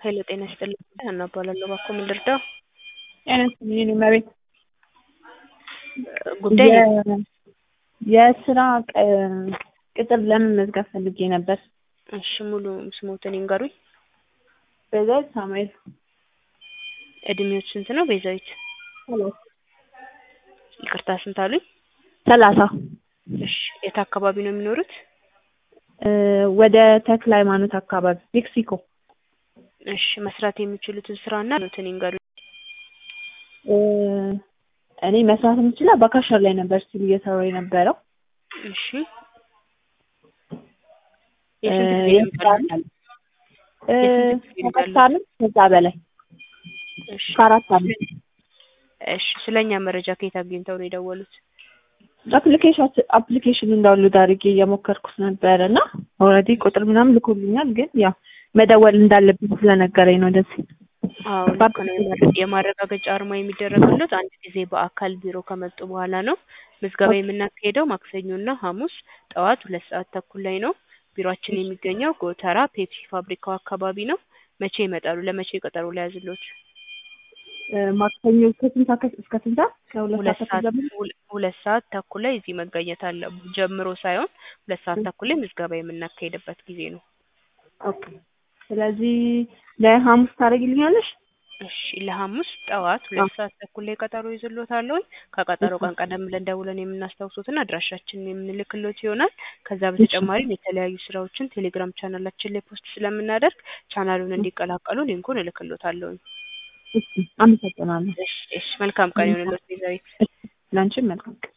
ሄሎ ጤና ይስጥልኝ ሀና እባላለሁ እባክዎ ምን ልርዳዎ? ጤና ይስጥልኝ የኔ እመቤት ጉዳይ የ- የስራ ቅ- ቅጥር ለመመዝገብ ፈልጌ ነበር። እሺ ሙሉ ስሞትን ይንገሩኝ። ቤዛዊት ሳሙኤል እድሜዎት ስንት ነው ቤዛዊት? ይቅርታ ስንት አሉኝ? ሰላሳ እሺ የት አካባቢ ነው የሚኖሩት? እ ወደ ተክለ ሃይማኖት አካባቢ ሜክሲኮ። እሺ መስራት የሚችሉትን ስራና ኖትን ይንገሩኝ። እ እኔ መስራት የምችለው በካሸር ላይ ነበር ስቲል እየሰራሁ የነበረው። እሺ እ የስንት ጊዜ የስራ ልምድ አለው? እ የስንት ጊዜ ልምድ ከአራት አለው? አመት ከዛ በላይ እሺ ከአራት አመት እሺ ስለኛ መረጃ ከየት አግኝተው ነው የደወሉት? አፕሊኬሽን አፕሊኬሽን እንዳውሎድ አድርጌ እየሞከርኩት ነበር እና ኦልሬዲ ቁጥር ምናምን ልኮልኛል፣ ግን ያው መደወል እንዳለብኝ ስለነገረኝ ነው እንደዚህ። አዎ ልክ ነው። የማረ- የማረጋገጫ አርማ የሚደረግለት አንድ ጊዜ በአካል ቢሮ ከመጡ በኋላ ነው። ምዝገባ የምናካሄደው ማክሰኞና ሐሙስ ጠዋት ሁለት ሰዓት ተኩል ላይ ነው። ቢሮአችን የሚገኘው ጎተራ ፔፕሲ ፋብሪካው አካባቢ ነው። መቼ ይመጣሉ? ለመቼ ቀጠሮ ሊያዝልዎት? እ ማክሰኞ ከስንት ሰዓት እስከ ስንት ሰዓት? ከሁለት ሁለት ሰዓት ሰዓት ጀምሮ ሁለ- ሁለት ሰዓት ተኩል ላይ እዚህ መገኘት አለ ጀምሮ ሳይሆን ሁለት ሰዓት ተኩል ላይ ምዝገባ የምናካሄድበት ጊዜ ነው። ኦኬ። ስለዚህ ለሐሙስ ታደርጊልኛለሽ? እሺ ለሐሙስ ጠዋት ሁለት ሰዓት ተኩል ላይ ቀጠሮ ይዝልዎታለሁ። ከቀጠሮ ቀን ቀደም ብለን ደውለን የምናስታውሶትና አድራሻችንን የምንልክሎት ይሆናል። ከዛ በተጨማሪም የተለያዩ ስራዎችን ቴሌግራም ቻናላችን ላይ ፖስት ስለምናደርግ ቻናሉን እንዲቀላቀሉ ሊንኩን እልክሎታለሁ። እሺ፣ አመሰግናለሁ። እሺ እሺ መልካም ቀን ይሁንልዎት ቤዛዊት። ለአንቺም መልካም ቀን።